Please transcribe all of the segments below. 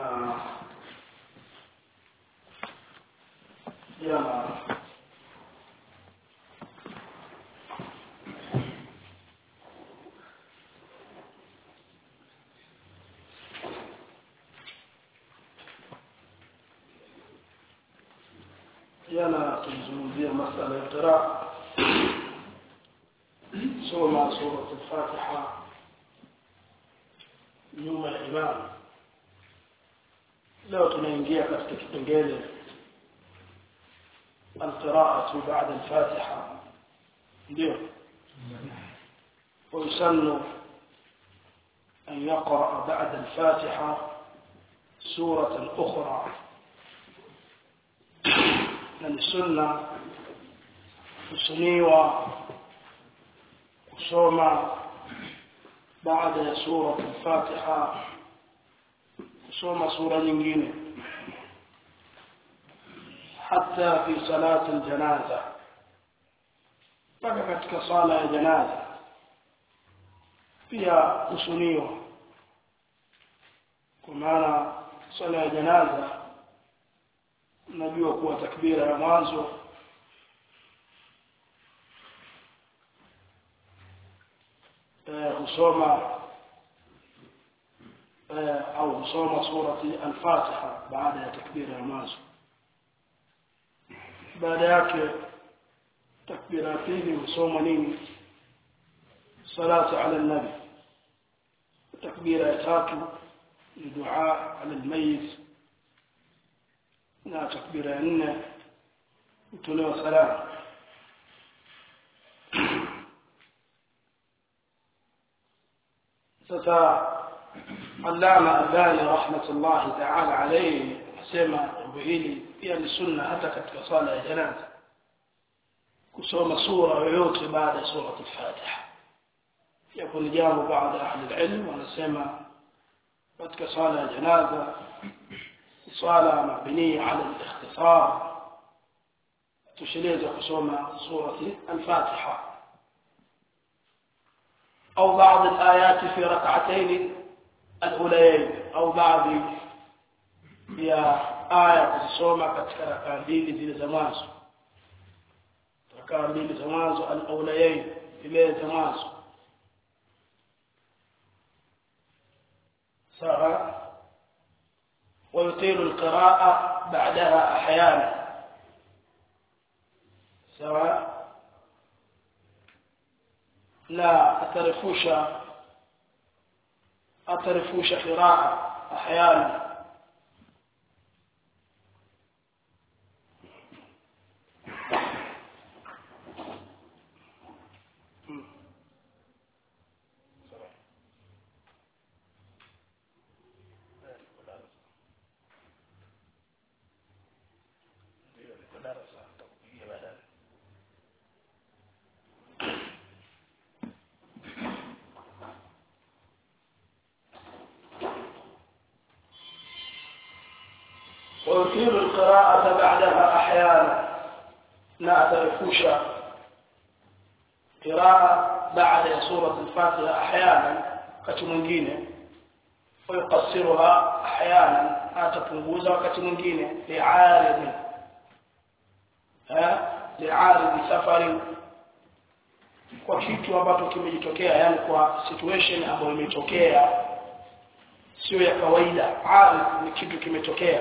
na jana jana tulizungumzia masala ya qiraa soma surat al-fatiha nyuma ya imam leo tunaingia katika kipengele القراءة بعد الفاتحة ndio ويسن أن يقرأ بعد الفاتحة سورة أخرى من السنة kusuniwa kusoma baada ya sura al-Fatiha kusoma sura nyingine hata fi salati al-janaza mpaka katika sala ya janaza pia kusuniwa kwa maana sala ya janaza najua kuwa takbira ya mwanzo husoma au husoma surati al-Fatiha baada ya takbira ya mwanzo baada yake takbira ya pili husoma nini salatu ala nabi takbira ya tatu ni dua ala almayit na takbira ya nne hutolewa salamu sasa allama albani rahmatullahi taala alayhi asema jambo hili pia ni sunna hata katika swala ya janaza kusoma sura yoyote baada ya sura al-fatiha yapo ni jambo baada ya ahli ilm wanasema katika swala ya janaza swala mabniya ala al-ikhtisar tusheleza kusoma surati al-fatiha أو بعض الآيات في ركعتين الأوليين أو بعض يا آية kusoma katika rakaa mbili zile za mwanzo rakaa mbili za mwanzo al-awlayain zile za mwanzo sawa ويطيل القراءة بعدها أحيانا سواء لا أترفوش أترفوش قراءة أحيانا ويطيل القراءة بعدها أحيانا لا أترفوش قراءة بعد سورة الفاتحة أحيانا كتمنجين ويقصرها أحيانا أتفنجوزها كتمنجين لعارض ها لعارض سفر kwa kitu ambacho kimejitokea yani kwa situation ambayo imetokea sio ya kawaida arif ni kitu kimetokea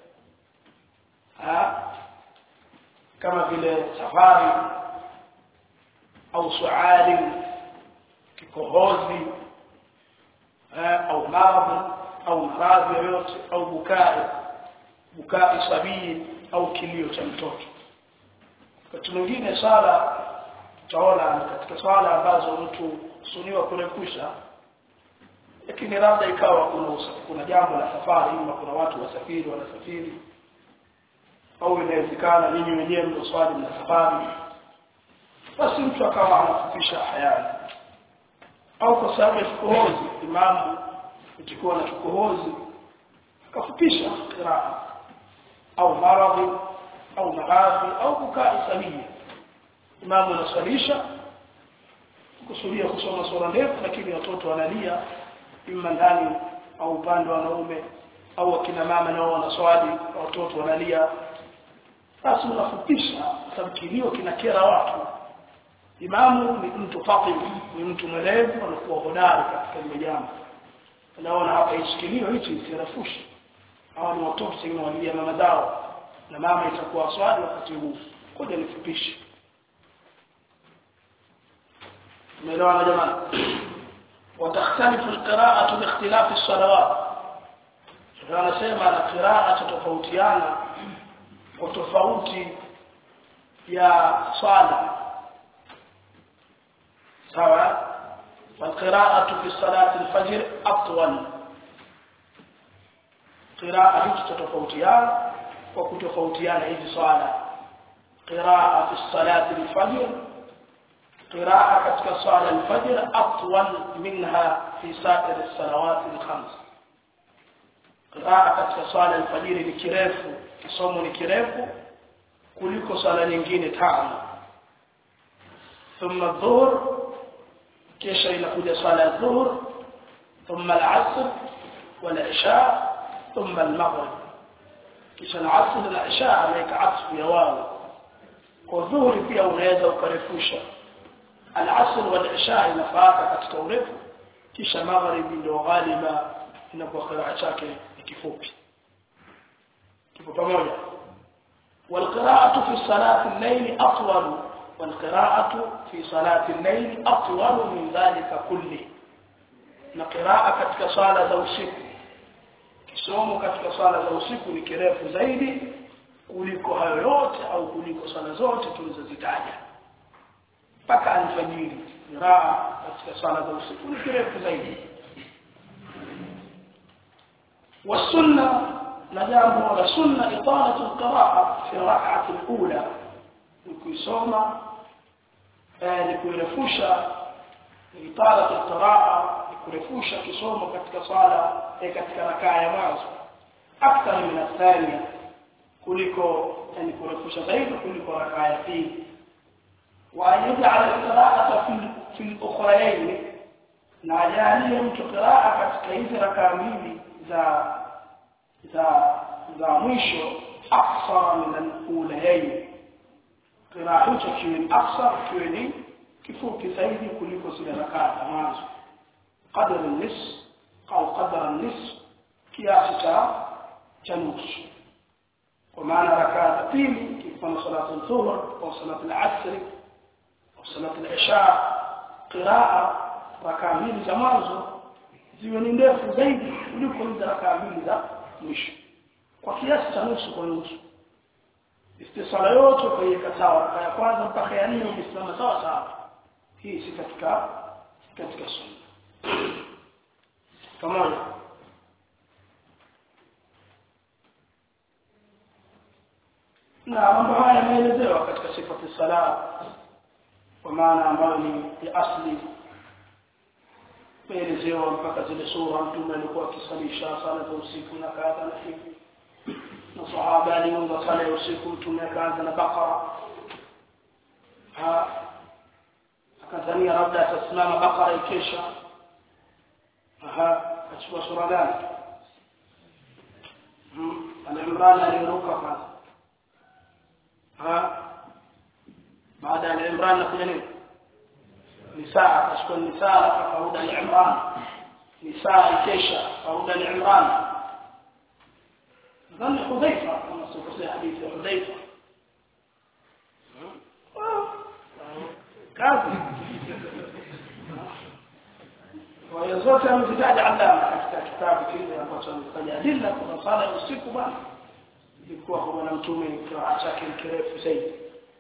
ha? kama vile safari au suali kikohozi ha? au maradhi au maradhi yoyote au bukai bukai sabii au kilio cha mtoto wakati mwingine sala utaona katika swala ambazo mtu suniwa kurekusha lakini labda ikawa kuna kuna jambo la safari ima kuna watu wasafiri wanasafiri au inawezekana ninyi wenyewe ndio swali mna safari basi mtu akawa anafupisha hayani au kwa sababu ya kikohozi imamu ikikuwa na kikohozi akafupisha qiraa au maradhi au maradhi au kukaa sahihi imamu anaswalisha kusudia kusoma sura ndefu lakini watoto wanalia ima ndani au upande wa wanaume au akina mama nao wanaswali watoto wanalia basi unafupisha sababu kilio kinakera watu imamu ni mtu fatim ni mtu mwelevu anakuwa hodari katika lile jambo unaona hapa hichi kilio hichi sirafushi hawa ni watoto sengine walilia mama zao na mama itakuwa swali wakati huu koja nifupishe umeelewana jamani وتختلف القراءة باختلاف الصلوات anasema na qiraa tofautiana kwa tofauti ya swala sawa والقراءة في صلاة الفجر أطول قراءة تتفوتيان وكتفوتيان هذه صلاة قراءة في الصلاة الفجر قراءة كتك صلاة الفجر أطول منها في سائر الصلوات الخمس قراءة كتك صلاة الفجر لكريف كسوم لكريف kuliko swala nyingine tano ثم الظهر kisha inakuja swala ya dhuhur thumma al-asr wal-isha thumma al-maghrib kisha al-asr na isha ameweka atfu ya wao kwa dhuhuri pia unaweza ukarefusha al-asr wal-isha inafaaka katika urefu kisha magharibi ndio ghaliba inakuwa qiraa chake ni kifupi kipo pamoja والقراءة في صلاة الليل أطول والقراءة في صلاة الليل أطول من ذلك كله na qiraa katika swala za usiku kisomo katika swala za usiku ni kirefu zaidi kuliko hayo yote au kuliko swala zote tulizozitaja mpaka alfajiri qiraa katika swala za usiku ni kirefu zaidi wasunna na jambo la sunna italatu alqiraa fi rak'ati alula ukisoma ni kurefusha italatu alqiraa kurefusha kisomo katika swala katika rakaa ya mwanzo akthar min athania kuliko yani kurefusha zaidi kuliko rakaa ya pili wa yaj'al alqira'ata fi fi al-ukhrayayn na ajalie mtu qiraa katika hizi rakaa mbili za za za mwisho aksara min al-ulayayn qiraa hicho kiwe aksar kiwe ni kifupi zaidi kuliko zile rakaa za mwanzo قدر النصف أو قدر النصف كياس جنوس ومعنى ركعة تين كيف صلاة الظهر أو صلاة العصر أو صلاة العشاء قراءة ركعة mbili za mwanzo ziwe ni ndefu zaidi kuliko hizo rakaa mbili za mwisho kwa kiasi cha nusu kwa nusu istisala yote ukaiweka sawa rakaa ya kwanza mpaka ya nne ukisimama sawa sawa hii si katika katika sunna pamoja na mambo haya yameelezewa katika sifati sala kwa maana ambayo ni ya asli meelezewa mpaka zile sura mtume alikuwa akisalisha sala za usiku na kadha na hivi na sahaba aliunga sala ya usiku mtume akaanza na bakara akadhania labda atasimama bakara ikesha aha achukua sura gani hmm. al-imran aliruka kwanza ha baada ya al-imran nakuja nini nisaa akachukua nisaa akaruda al-imran nisaa ikesha akaruda al-imran nadhani hudhaifa kama sikosea hadithi ya hudhaifa kazi kwa hiyo zote amezitaja Allama katika kitabu kile ambacho ametaja adilla kuna sala ya usiku bwana ilikuwa kwa bwana mtume kiraa chake kirefu zaidi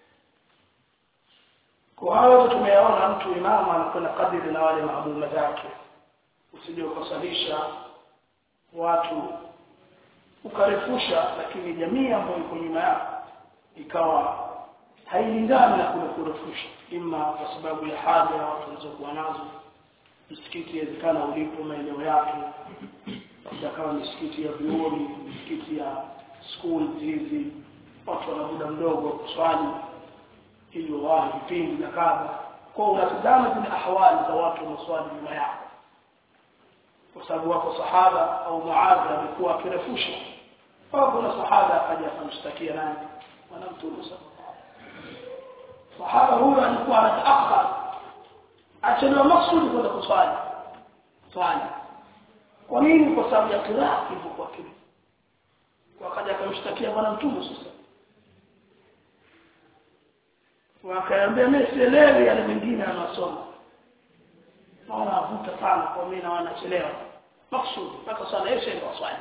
kwa hayo tumeyaona mtu imamu anakwenda kadiri na wale maamuma zake usije ukasalisha watu ukarefusha lakini jamii ambayo iko nyuma yako ikawa hailingani na kule kurefusha ima kwa sababu ya haja ya watu walizokuwa nazo msikiti yawezekana ulipo maeneo yake labda kama misikiti ya vyuoni misikiti ya school hizi watu wana muda mdogo kuswali ili wawahi vipindi na kadha kwa unatazama zile ahwali za watu wanaoswali nyuma yako kwa sababu wako sahaba au muadhi alikuwa akirefusha kwa kuna sahaba akaja akamshtakia nani bwana mtume sallallahu sahaba huyo alikuwa anataakhar achelewa maksudi kwenda kuswali swali kwa nini kwa sababu ya kiraa ilivyokuwa kile wakaja akamshtakia bwana mtume sasa wakaambia mimi sielewi yale mengine anasoma naona avuta sana kwa mimi na wanachelewa maksudi mpaka swala hiyo ndio swali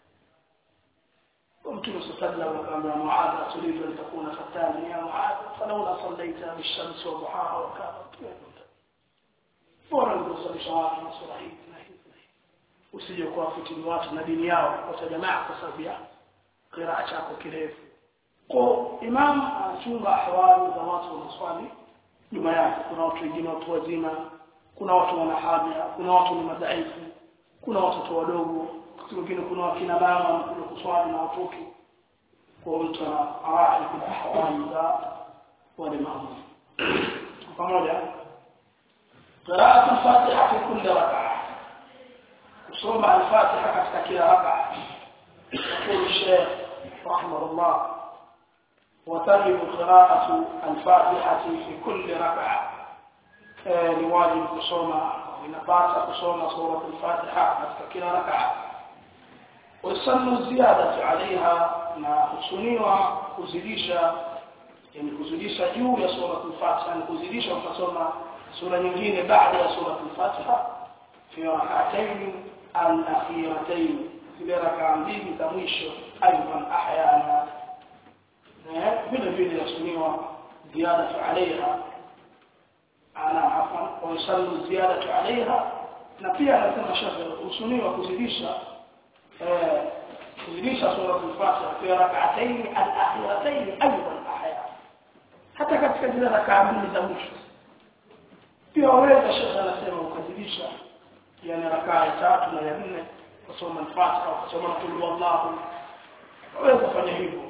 ومتى صلى وقال معاذ تريد أن تكون ختاما يا معاذ فلولا صليت بالشمس وضحاها وكانت bora ndio shawati na sura hii na hii usije kuwa fitini watu na dini yao kwa jamaa kwa sababu ya qiraa chako kirefu kwa imam anachunga ahwali za watu wanaswali nyuma yake kuna watu wengine watu wazima kuna watu wana haja kuna watu ni madhaifu kuna watoto wadogo wakati mwingine kuna wakina mama wanakuja kuswali na watoto kwa mtu anawahi kwa ahwali za wale maamuzi pamoja قراءة الفاتحة في كل ركعة وصوم الفاتحة katika kila ركعة يقول الشيخ رحمه الله وتجب قراءة الفاتحة في كل ركعة لواجب kusoma inapasa kusoma سورة الفاتحة katika kila ركعة ويسن الزيادة عليها na husuniwa kuzidisha yani kuzidisha juu ya sura al-Fatiha ni kuzidisha ukasoma sura nyingine baada ya sura al-Fatiha fi rak'atayn al-akhiratayn zile rak'a mbili za mwisho aidan ahyana vile vile yasuniwa ziyada alaiha ana afan wa yusallu ziyada alaiha na pia anasema shafi usuniwa kuzidisha kuzidisha sura al-Fatiha fi rak'atayn al-akhiratayn aidan ahyana hata katika zile rak'a mbili za mwisho pia waweza shekhe anasema ukazidisha yani rakaa ya tatu na ya nne kusoma al-Fatiha kusoma qul wallahu waweza fanya hivyo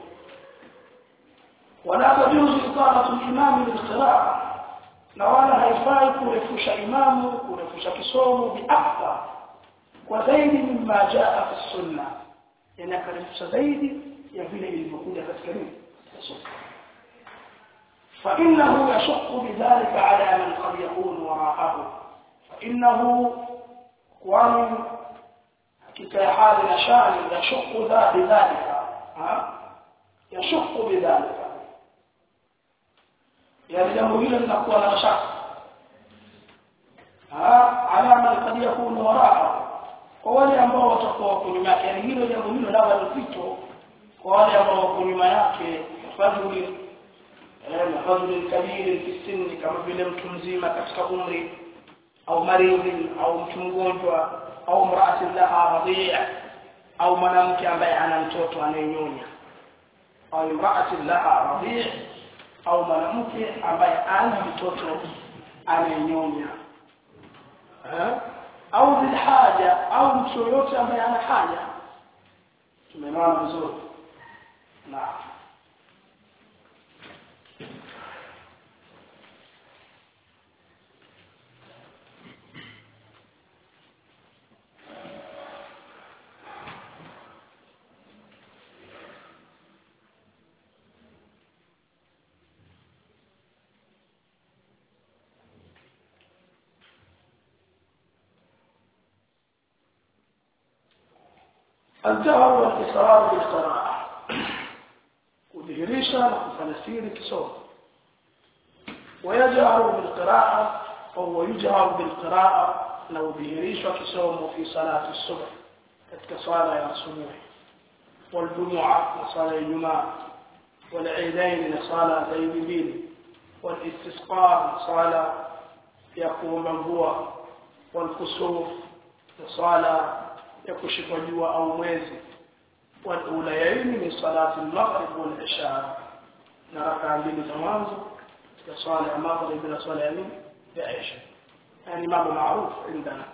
wala tajuzu iqamatu al-imam bil-qira'a na wala haifai kurefusha imamu kurefusha kisomo biakthar kwa zaidi mimma jaa fi sunna yani akarefusha zaidi ya vile ilivyokuja katika nini sunna فإنه يشق بذلك على من قد يكون وراءه فإنه ومن كتاحال نشان يشق ذا بذلك ها يشق بذلك يعني jambo hilo linakuwa na mashaka ala man kad yakunu waraa kwa wale ambao watakuwa wako nyuma yake yani hilo jambo hilo labda ni fito kwa wale ambao wako nyuma yake fadhili rajul kabir fi sinni kama vile mtu mzima katika umri au maridhi au mtu mgonjwa au mraati laha radhi'a au mwanamke ambaye ana mtoto anayenyonya au mraati laha radhi'a au mwanamke ambaye ana mtoto anayenyonya au bilhaja au mtu yoyote ambaye ana haja tumeelewana vizuri naam الجهر والإصرار بالقراءة kudhihirisha na kufanya siri kisomo ويجهر بالقراءة أو يجهر بالقراءة لو ذهريش كسوم في صلاة الصبح كصلاة يا الصبح والجمعة وصلاة الجمعة والعيدين لصلاة العيدين والاستسقاء صلاة يقوم هو والكسوف لصلاة يكشف جوا أو mwezi والأوليين من صلاة المغرب والعشاء نركع mbili za mwanzo katika swala ya maghrib na swala ya nini ya isha yani mambo maarufu عندنا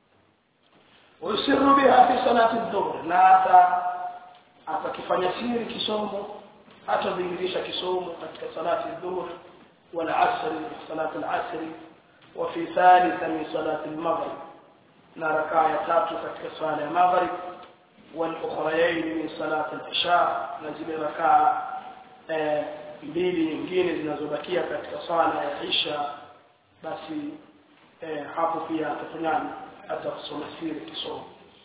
ويسر بها في صلاة الظهر na hata atakifanya siri kisomo atadhihirisha kisomo katika salati الظهر والعصر صلاة العصر وفي ثالثة من صلاة المغرب na rakaa ya tatu katika swala ya maghrib والاخريين من صلاه العشاء na zile rakaa eh, mbili nyingine zinazobakia katika swala ya isha basi eh, hapo pia atafanyaje atasoma siri kisomo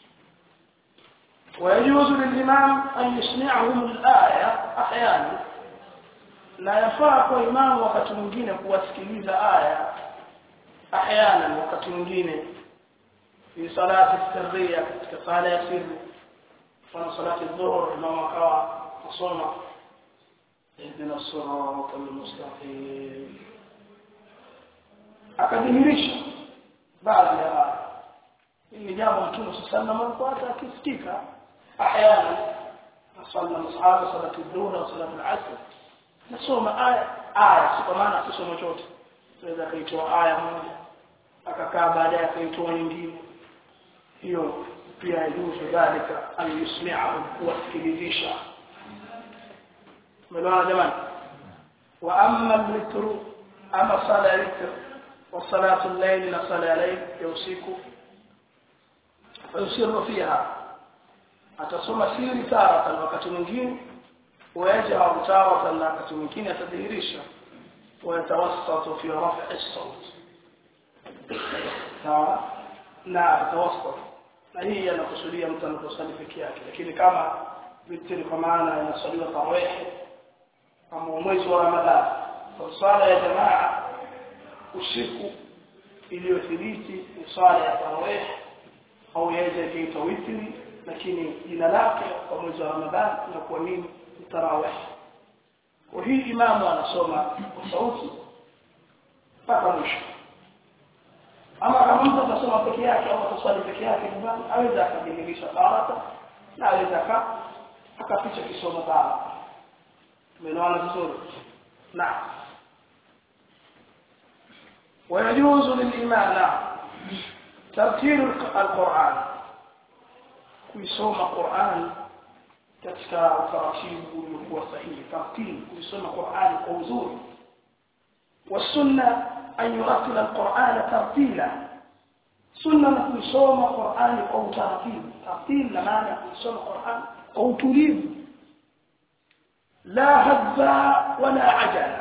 ويجوز للإمام أن يسمعهم الآية أحيانا na yafaa kwa imamu wakati mwingine kuwasikiliza aya ahyana wakati mwingine fi salati sirriya katika sala ya sirri mfano salati dhuhur imamu akawa kusoma ihdina sirata almustaqim akadhihirisha baadhi ya aya hili ni jambo mtume sallallahu alaihi wasallam alikuwa akisikika ahyana nasalla masahaba salati dhuhur au salati al-asr nasoma aya aya si kwa maana kusoma chote tunaweza kaitoa aya moja akakaa baadaye akaitoa nyingine hiyo pia yajuzu dhalika an yusmi'ahu kuwasikilizisha umeelewana jamani wa amma al-witru ama sala ya witr wa salatu al-layl na sala ya layl ya usiku fayusirru fiha atasoma siri taratan wakati mwingine ويجهر تارة لا كتمكين تدهيريشا ويتوسط في رفع الصوت sawa na atawasat na hii anakusudia mtu anaposali peke yake lakini kama vitri kwa maana inasaliwa tarawih kama mwezi wa ramadhani kwa swala ya jamaa usiku iliyothibiti ni swala ya tarawih au yaweza ikaitwa witri lakini jina lake kwa mwezi wa ramadhani inakuwa nini tarawih kwa hii imamu anasoma kwa sauti mpaka mwisho ama kama mtu atasoma peke yake au ataswali peke yake nyumbani aweza akajimilisha tarata na aweza akaficha kisomo tarata tumeelewana vizuri naam ويجوز للإمام نعم ترتيل القرآن kuisoma Qur'an katika utaratibu uliokuwa sahihi tartibu kuisoma Qur'an kwa uzuri والسنه أن يرتل القرآن ترتيلا سنة كيسوم القرآن أو ترتيل ترتيل لمعنى كيسوم القرآن أو تريد لا هذا ولا عجل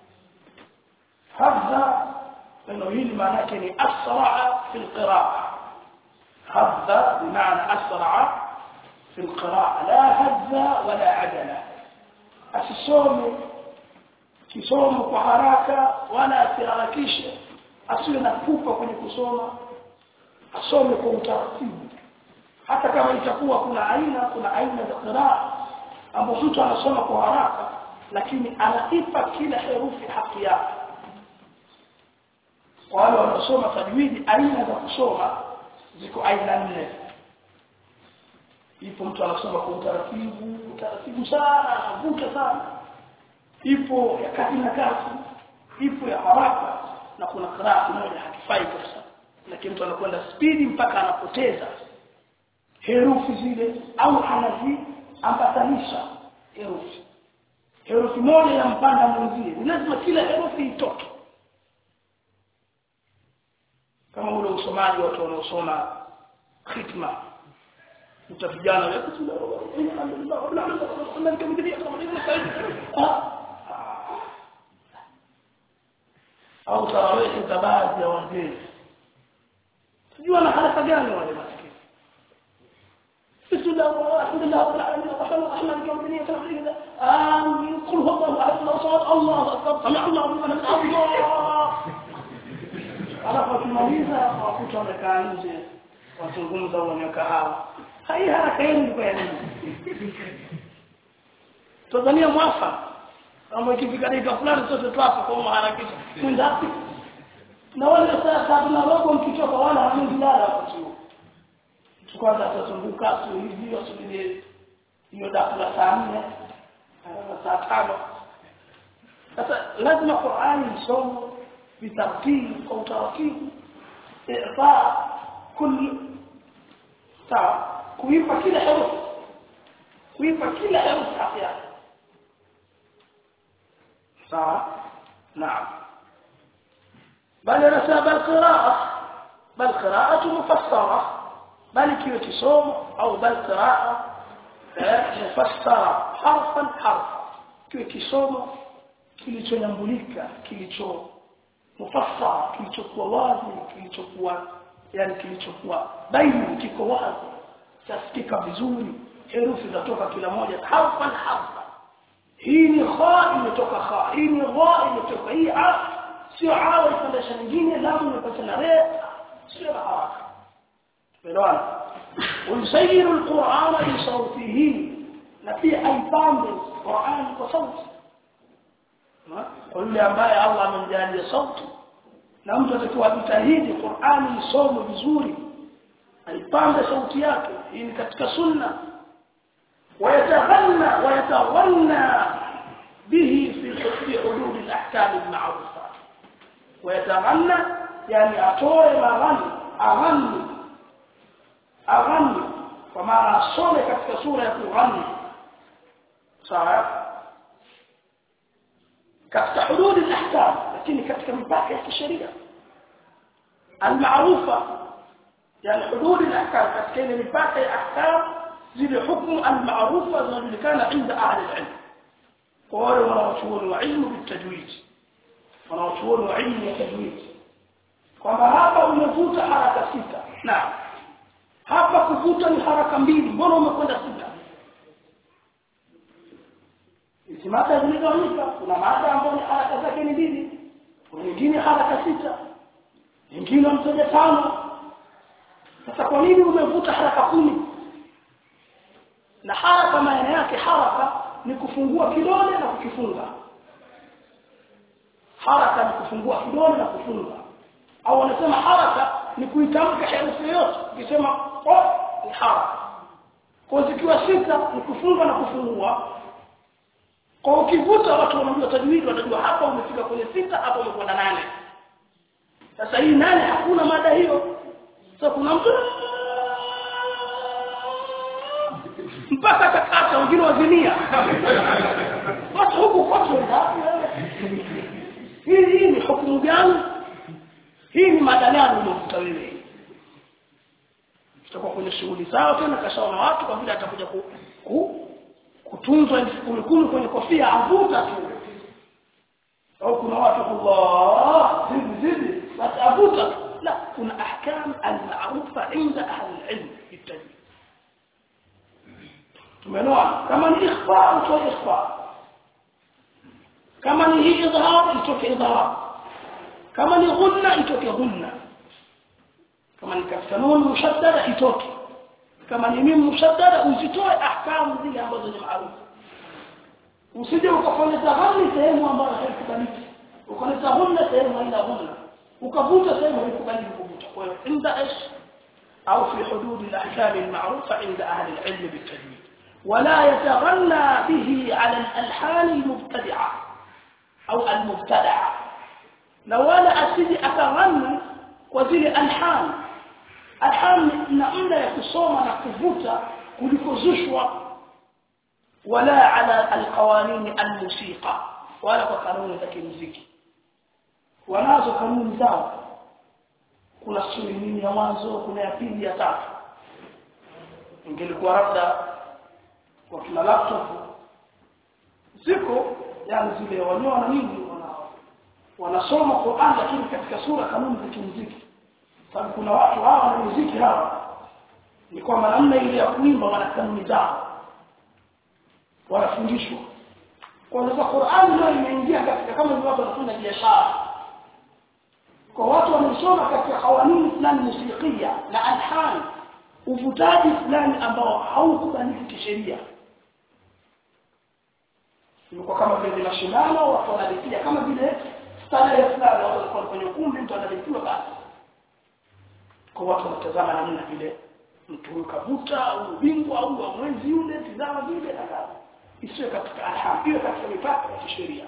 هذا لأنه هي معناه كني أسرع في القراءة هذا بمعنى أسرع في القراءة لا هذا ولا عجل أسسوم kisomo kwa haraka wala asiharakishe asiwe na pupa kwenye kusoma asome kwa utaratibu hata kama itakuwa kuna aina kuna aina za qiraa ambapo mtu anasoma kwa haraka lakini anaipa kila herufi haki yake kwa wale wanaosoma tajwidi aina za kusoma ziko aina nne ipo mtu anasoma kwa utaratibu utaratibu sana anavuta sana ipo ya kati na kati ipo ya haraka na kuna qiraa moja hakifai kabisa lakini mtu anakwenda spidi mpaka anapoteza herufi zile au anaziambatanisha herufi herufi moja ya mpanda mwenzie ni lazima kila herufi itoke kama ule usomaji watu wanaosoma khitma utapigana au tarawih za baadhi ya wazee sijui wana haraka gani wale maskini بسم الله والحمد لله رب العالمين الرحمن الرحيم يوم الدين كذا آمين قل هو الله أحد الله صمد الله أكبر سمع الله لمن الله alafu akimaliza wakuta wamekaa nje wazungumza wenye kahawa hai haraka yenu kwa nini Tanzania mwafa kama ikifika dakika fulani sote twafa kwa maharakisha mwendapi na wale saa tatu na robo mkichoka wala hamjilala wakati huo tukwaza tutazunguka tu hivi wasubiri hiyo dafu la saa nne saa tano sasa lazima Qur'ani isomwe bitartibu kwa utaratibu ifa kulli sawa kuipa kila herufi kuipa kila herufi haki yake sawa naam bali anasema bal qiraa bal qira'atu mufassara bali kiwe kisomo au bal qira'a mufassara harfan harfa kiwe kisomo kilichonyambulika kilicho mufassara kilichokuwa wazi kilichokuwa yani kilichokuwa baini kiko wazi chasikika vizuri herufi zatoka kila moja harfan harfa hii ni kha imetoka kha hii ni gha imetoka hii a sio a ifundisha nyingine lamu imepata na re sio na haraka tumeelewana ويسير القرآن بصوته نفي أيضام القرآن وصوته yule ambaye Allah amemjalia sauti na mtu atakiwa jitahidi Qur'ani isome vizuri aipande sauti yake hii ni katika sunna ويتغنى ويتغنى به في في حدود الاحكام المعروفه ويتغنى يعني atoe maghani aghani aghani kwa maana asome katika sura ya kughani sawa katika hudud al-ahkam lakini katika mipaka ya kisheria al-ma'rufa yani hudud al-ahkam katika ile mipaka ya ahkam zile hukumu al-ma'rufa zinajulikana inda ahli al-ilm kwa wale wanaochuoni wa ilmu bitajwid wanaochuoni wa ilmu ya tajwid kwamba hapa umevuta haraka sita naam hapa kuvuta ni haraka mbili mbona umekwenda sita hizi mada zimegawanyika kuna mada ambayo ni haraka zake ni mbili kuna nyingine haraka sita nyingine mtaja tano sasa kwa nini umevuta haraka kumi na haraka maana yake haraka ni kufungua kidole na kukifunga haraka ni kufungua kidole na kufunga au wanasema haraka ni kuitamka herufi yote ukisema o ni haraka kwa zikiwa sita ni kufunga na kufungua kwa ukivuta watu wanajua tajwidi watajua hapa umefika kwenye sita hapa umekwenda nane sasa hii nane hakuna mada hiyo sasa kuna mtu mpaka takata wengine wazimia watu huku kwetu hii hii ni hukumu gani hii ni mada gani unavuta wewe tutakuwa kwenye shughuli zao tena kashaona watu kwa vile atakuja ku, ku kutunzwa elfu kumi kumi kwenye kofia avuta tu au kuna watu Allah zidi zidi basi avuta la kuna ahkam al-ma'rufa inda ahli al-ilm bitajwid tumeelewa kama ni ikhfa utoe ikhfa kama ni hii idhhar itoke idhhar kama ni ghunna itoke ghunna kama ni katika nun mushaddada itoke kama ni mim mushaddada usitoe ahkamu zile ambazo ni maarufu usije ukafanya tahani sehemu ambayo haikubaliki ukaleta ghunna sehemu haina ghunna ukavuta sehemu haikubaliki kuvuta kwa hiyo inda ish au fi hudud al-ahkam al-ma'rufa inda ahli al-ilm bil-tajwid ولا يتغنى به على الألحان المبتدعة أو المبتدعة لو ولا أسيدي أتغنى وزيل ألحان ألحان نأمنا يكسوما نكفوتا kulikozushwa wala ala alqawanin almusiqa wala kwa kanuni za kimuziki wanazo kanuni zao kuna suri nini ya mwanzo kuna ya pili ya tatu ingelikuwa labda kwa kila laptop ziko yani zile wanyoa na nini wana wanasoma Qur'an lakini katika sura kanuni za kimuziki sababu kuna watu hawa na muziki hawa ni kwamba namna ile ya kuimba wana kanuni zao wanafundishwa kwa sasa Qur'an ndio imeingia katika kama ni watu wanafanya biashara kwa watu wanaosoma katika kawanini fulani musikia na alhan uvutaji fulani ambao haukubaliki kisheria ilikuwa kama vile mashindano watu wanalipia kama vile starehe fulani watu walikuwa kwenye ukumbi mtu analipiwa basi kwa watu wanatazama namna vile mtu huyu kavuta au ubingwa au wa mwenzi yule tizama vile na kadha isiwe katika alham iwe katika mipaka ya kisheria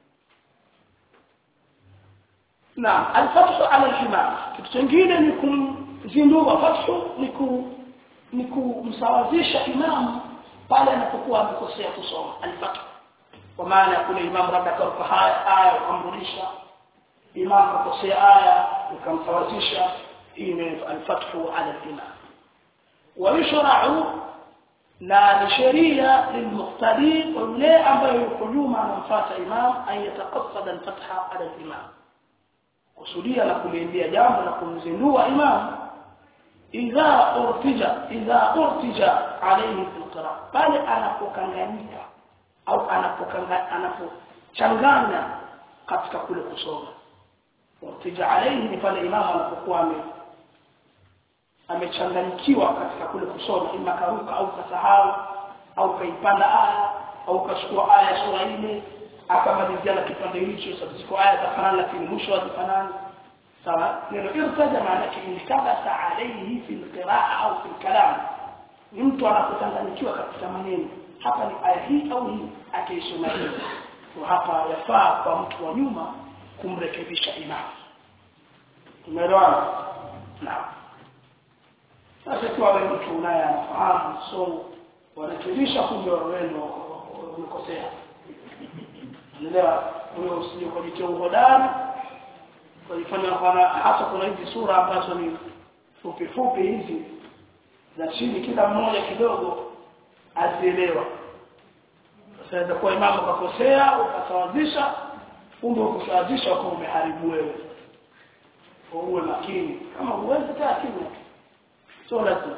naam alfathu ala alhimam kitu kingine ni kumzindua fathu ni ku ni kumsawazisha imamu pale anapokuwa amekosea kusoma alfathu kwa maana kule imamu labda karuka haya aya ukamrudisha imamu kakosea aya ukamsawazisha ime alfathu ala al-imam ويشرع na ni sheria lilmuqtadi kwa yule ambaye yuko nyuma anamfuata imam an yataqassada alfatha ala al-imam kusudia na kuliambia jambo na kumzindua imam idha urtija idha urtija alayhi fil qira'a pale anapokanganyika au anapokanga anapochanganya katika kule kusoma urtija alayhi ni pale imam anapokuwa ame amechanganyikiwa katika kule kusoma ima karuka au kasahau au kaipanda aya au kachukua aya sura ile akamalizia na kipande hicho sasa ziko aya zafanana lakini mwisho hazifanani sawa neno irtaja maana yake intabasa alayhi fi alqiraa au fi alkalam ni mtu anapochanganyikiwa katika maneno hapa ni aya hii au hii akiisoma hii kwa hapa yafaa kwa mtu wa nyuma kumrekebisha imam umeelewana naam sasa kwa wewe mtu unaye anafahamu so wanakirisha kumbe wewe ndio umekosea unaelewa wewe usije kujitia uhodari kujifanya kana hata kuna hizi sura ambazo ni fupi fupi hizi za chini kila mmoja kidogo azielewa sasa itakuwa imamu kakosea ukasawazisha kumbe ukusawazisha kwa umeharibu wewe uwe makini kama huwezi kaa kimya sio lazima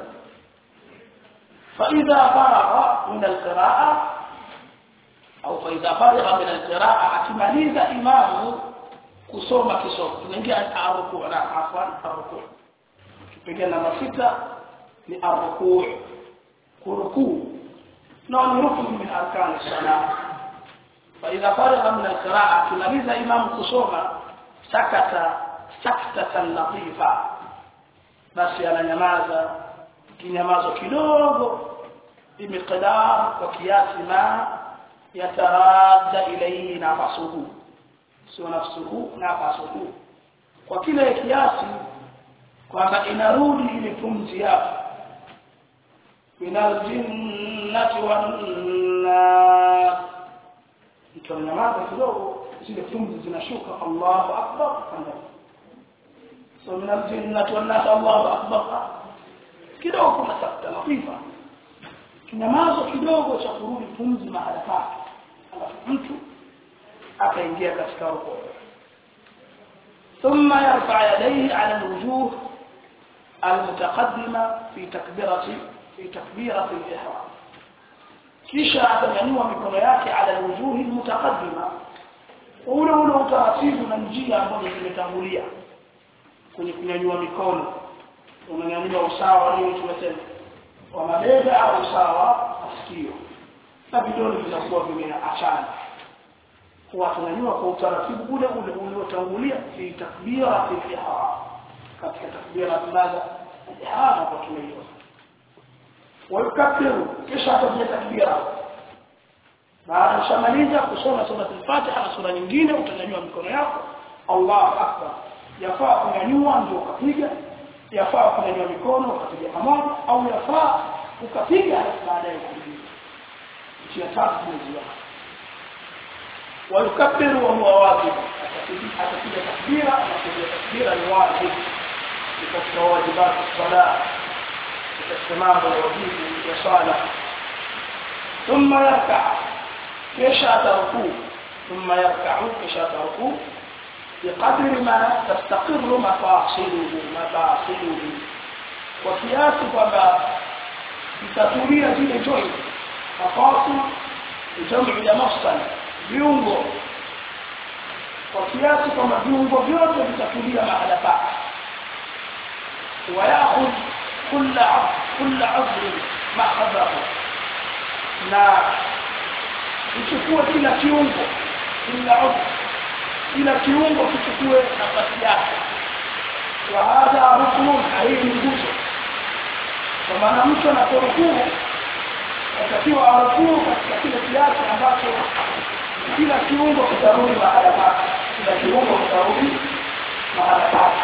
فإذا فرغ من القراءة أو فإذا فرغ من القراءة أكمليز إمامه kusoma kisomo tunaingia arruku na afwan arruku kipengele namba sita ni arruku kurukuu na ni rukun min arkan as-salah fa idha faragha min al-qira'a tunaliza imam kusoma sakata saktatan latifa basi ananyamaza kinyamazo kidogo bimiqdar kwa kiasi ma yataradda ilayhi nafsuhu sio nafsuhu nafsuhu kwa kile kiasi kwamba inarudi ile pumzi yake minal jinnati wan nas mtanyamaza kidogo zile pumzi zinashuka Allahu akbar kanda so minal jinnati wan nas Allahu akbar kidogo kuna sakta latifa kinyamazo kidogo cha kurudi pumzi mahala pake alafu mtu akaingia katika rukuu ثم يرفع يديه على الوجوه المتقدمة في تكبيرة في تكبيرة الإحرام kisha atanyanyua mikono yake ala alwujuhi almutaqaddima ule ule utaratibu na njia ambazo zimetangulia kwenye kunyanyua mikono unanyanyua usawa nini tumesema wa mabega au usawa masikio na vidole vinakuwa vimeachana huwa tunanyua kwa utaratibu ule ule uliotangulia fi takbira fi ihram katika takbira tunaza ihram kwa tumeiona ويكبر kisha atapiga takbira baada ushamaliza kusoma sura al-Fatiha na sura nyingine utanyanyua mikono yako Allahu akbar yafaa kunyanyua ndio ukapiga yafaa kunyanyua mikono ukapiga pamoja au yafaa ukapiga halafu baadaye kupiga njia tatu tumeziona ويكبر وهو واجب atapiga takbira na kupiga takbira ni wajib ni katika wajibati sala katika mambo ya wajibu ya swala ثم يركع kisha atarukuu ثم يركع kisha atarukuu بقدر ما تستقر مفاصله مفاصله kwa kiasi kwamba itatulia zile joint mafasil jamu ya mafsal viungo kwa kiasi kwamba viungo vyote vitatulia mahala pake ويأخذ كل عضو كل عضو مأخذه na ichukue kila kiungo kila udhu kila kiungo kichukue nafasi yake wa hadha rukun hii ni nguzo kwa maana mtu anaporukuu atakiwa arukuu katika kile kiasi ambacho kila kiungo kitarudi mahala pake kila kiungo kitarudi mahala pake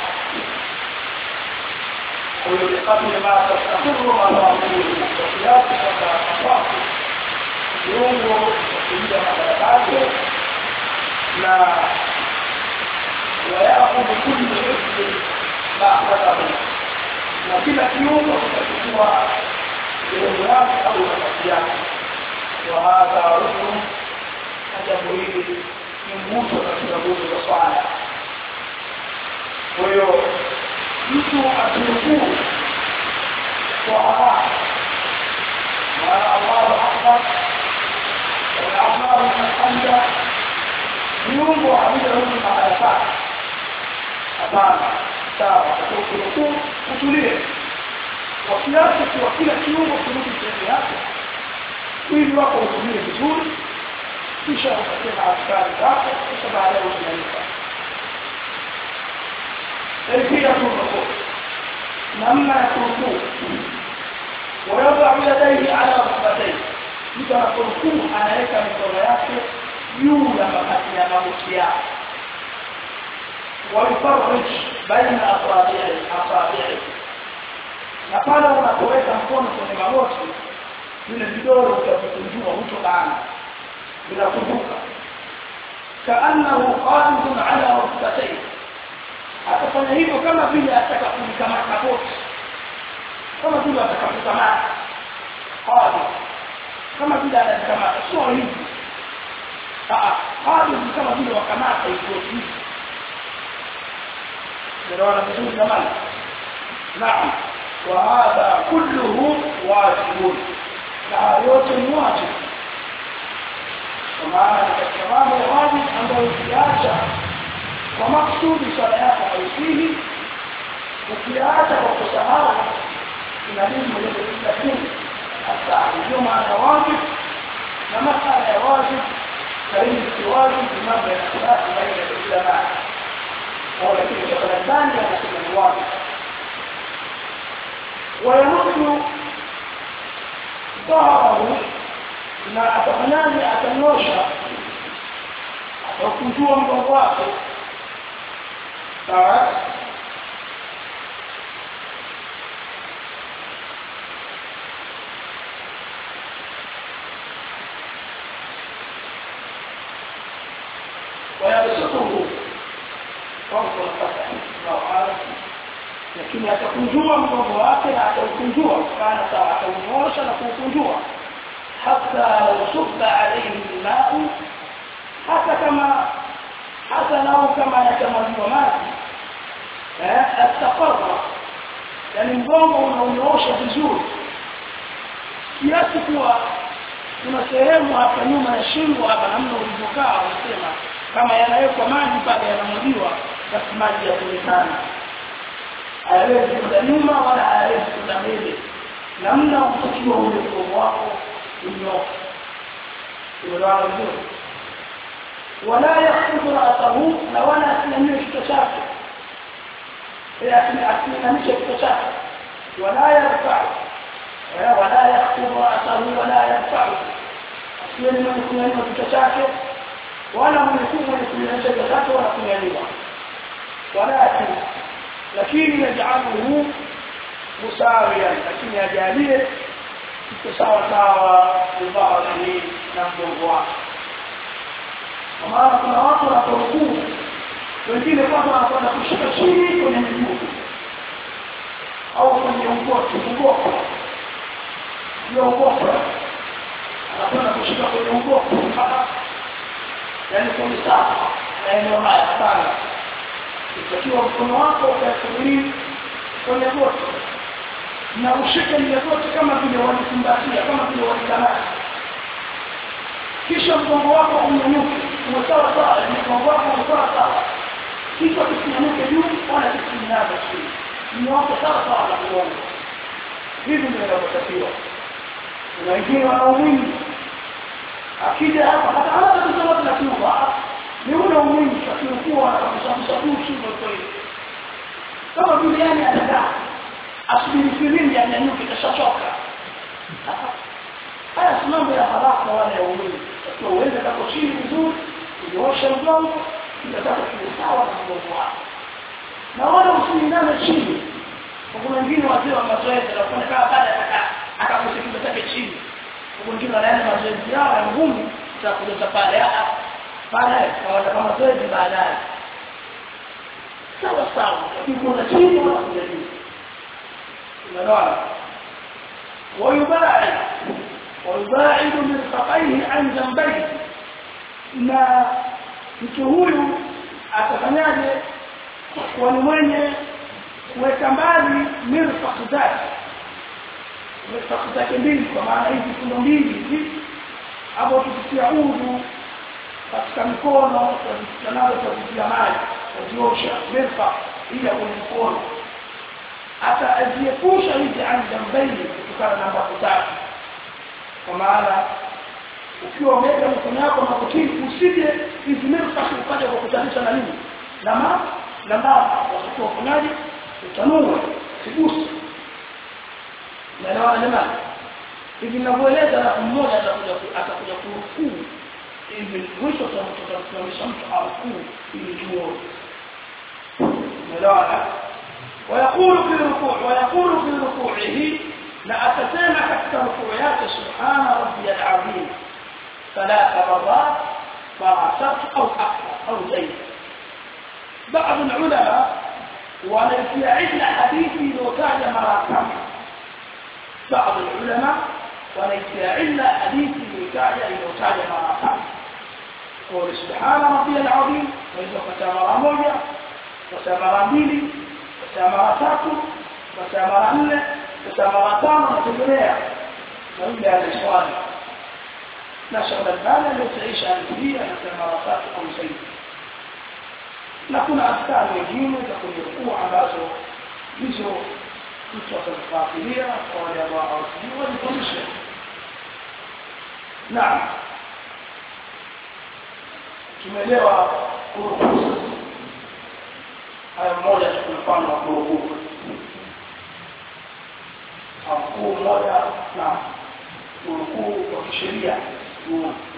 kwa hiyo bikadri ma tastaqirru mawaqulu kwa kiasi kwamba nafasi kiungo kuingia mahala pake na ويأخذ كل عضو ba'dahu na kila kiungo kitachukua sehemu yake au nafasi yake wa hadha rukun na jambo hili ni nguzo katika nguzo za swala kwa hiyo mtu aturukuu kwa haraka maana allahu akbar والأعمار الحمد viungo havijarudi mahala pake hapana sawa ukurukuu utulie kwa kiasi kwa kila kiungo kirudi sehemu yake mwili wako utumie vizuri kisha ukasema askari zako kisha baadaye usimaliza kaifia kurukuu namna ya kurukuu ويضع يديه على ركبتيه mtu anaporukuu anaweka mikono yake juu ya mabati ya magoti yake waifarij baina asabi'i asabi'i na pale unapoweka mkono kwenye magoti vile vidole utavikunjua hutobana vinakumbuka kaannahu qadidun ala rukbatayhi atafanya hivyo kama vile ataka kulikamata goti kama vile ataka kukamata qadid kama vile anakamata sio hivi ah qadid ni kama vile wakamata hivyo hivi ndio vizuri jamani naam وهذا كله واجب na yote ni wajibu kwa maana katika mambo ya wajibu ambayo ukiacha kwa maksudi swala yako haisihi ukiacha kwa kusahau inabidi ulete lakini hasa ndio maana wajibu na masala ya wajibu karibu si wajibu ni mambo ya khilafu baina ya ulama au lakini kwa Ramadhani anasema ni wajibu ويمد ظهره na atafanyaje atanyosha atakunjua mgongo wake sawa ويبسطه فوق الفتح لو عارف lakini atakunjua mgongo wake na ataukunjua kana sawa ataunyosha na kuukunjua hata usubba alayhi ma'u hata kama hata lau kama yatamwagiwa maji eh ataqarra yani mgongo unaunyoosha vizuri kiasi kuwa kuna sehemu hapa nyuma ya shingo hapa namna ulivyokaa unasema kama yanawekwa maji pale yanamwagiwa basi maji yaonekana hawezi kwenda nyuma wala hawezi kwenda mbele namna utakiwa ule mgongo wako unyoke umeelewana vizuri wala yakhudhu ra'sahu na wala asimamie kichwa chake asimamishe kichwa chake wala yarfa'u wala yakhudhu ra'sahu wala yarfa'u asiwe ni mwenye kunyanyua kichwa chake wala mwenye kunyanyua kichwa chake wala kunyanyua walakin lakini yajaluhu musawiyan lakini ajalie iko sawa sawa bibadhi na mgongo wake kwa maana kuna watu wanaporukuu wengine kwanza wanakwenda kushika chini kwenye miguu au kwenye ugoti ugoko ndio ugoko anakwenda kushika kwenye ugoko yaani kwenye saa na eneo haya sana itakiwa mkono wako ukakulia kwenye goti na ushike ile goti kama vile walikumbatia kama vile walikamata kisha mgongo wako unyanyuke uwe sawa sawa mgongo wako uwe sawa sawa kichwa kisinyanyuke juu wala kisinyanyuke chini mnyooke sawa sawa na mgongo hivi ndio inavyotakiwa kuna wengine wanaumini akija hapa hata hata kusema tunakiuka ni ule umwingi akikuwa atakusamsa tu shingo kweli kama vile yani anakaa asubiri filimbi anyanyuke kashachoka haya si mambo ya haraka wala ya umwingi takiwa uende kako chini vizuri unyoshe mgongo inataka kiwe sawa na mgongo wako na wala usiiname chini kuna wengine wazee wa mazoezi wanafanya kama baada ya akakusa kichwa chake chini wengine wanaenda mazoezi yao ya ngumu za kuleta pale baadaye kawaza kama zoezi baadaye sawa sawa lakini kuna chini wala kuna juu unaona ويباعد ويباعد مرفقيه عن جنبيه na mtu huyu atafanyaje kwa ni mwenye kuweka mbali mirfaq zake mirfaq zake mbili kwa maana hizi kuna mbili hivi hapo tukitia udhu katika mikono tunayo tukitia maji tuziosha mirfaq ili kwenye mkono hata aziepusha hizi an jambaini kutokana na mambo tatu kwa maana ukiwa umeweka mikono yako makotini usije hizi mirfaq ukaja kukutanisha na nini na ma na mama watakuwa ufanyaje utanua sigusi naelewana jamani hivi ninavyoeleza na mmoja atakuja atakuja kurukuu hivi mwisho tutamsimamisha mtu arukuu ili tuone naelewana ويقول في الركوع ويقول في ركوعه لا أتسامى حتى ركوعيات سبحان ربي العظيم ثلاث مرات فراسات أو أكثر أو زيد بعض العلماء وليس عندنا حديثي لو كان مراتب بعض العلماء وليس عندنا حديثي لو كان لو كان مراتب قول سبحان ربي العظيم وإذا فتى مرة موجة فتى مرة mbili فتى مرة tatu فتى مرة nne فتى مرة tano na kuendelea na yule anaswali na shauri albani aliyotaishi alifia na mara tatu au zaidi na kuna askari wengine za kujirukuu ambazo hizo mtu atazifuatilia kwa wale ambao hawasijui wajifundishe naam tumeelewa kurukuu haya mmoja tu mfano wa kurukuu mkuu mmoja na kurukuu kwa kisheria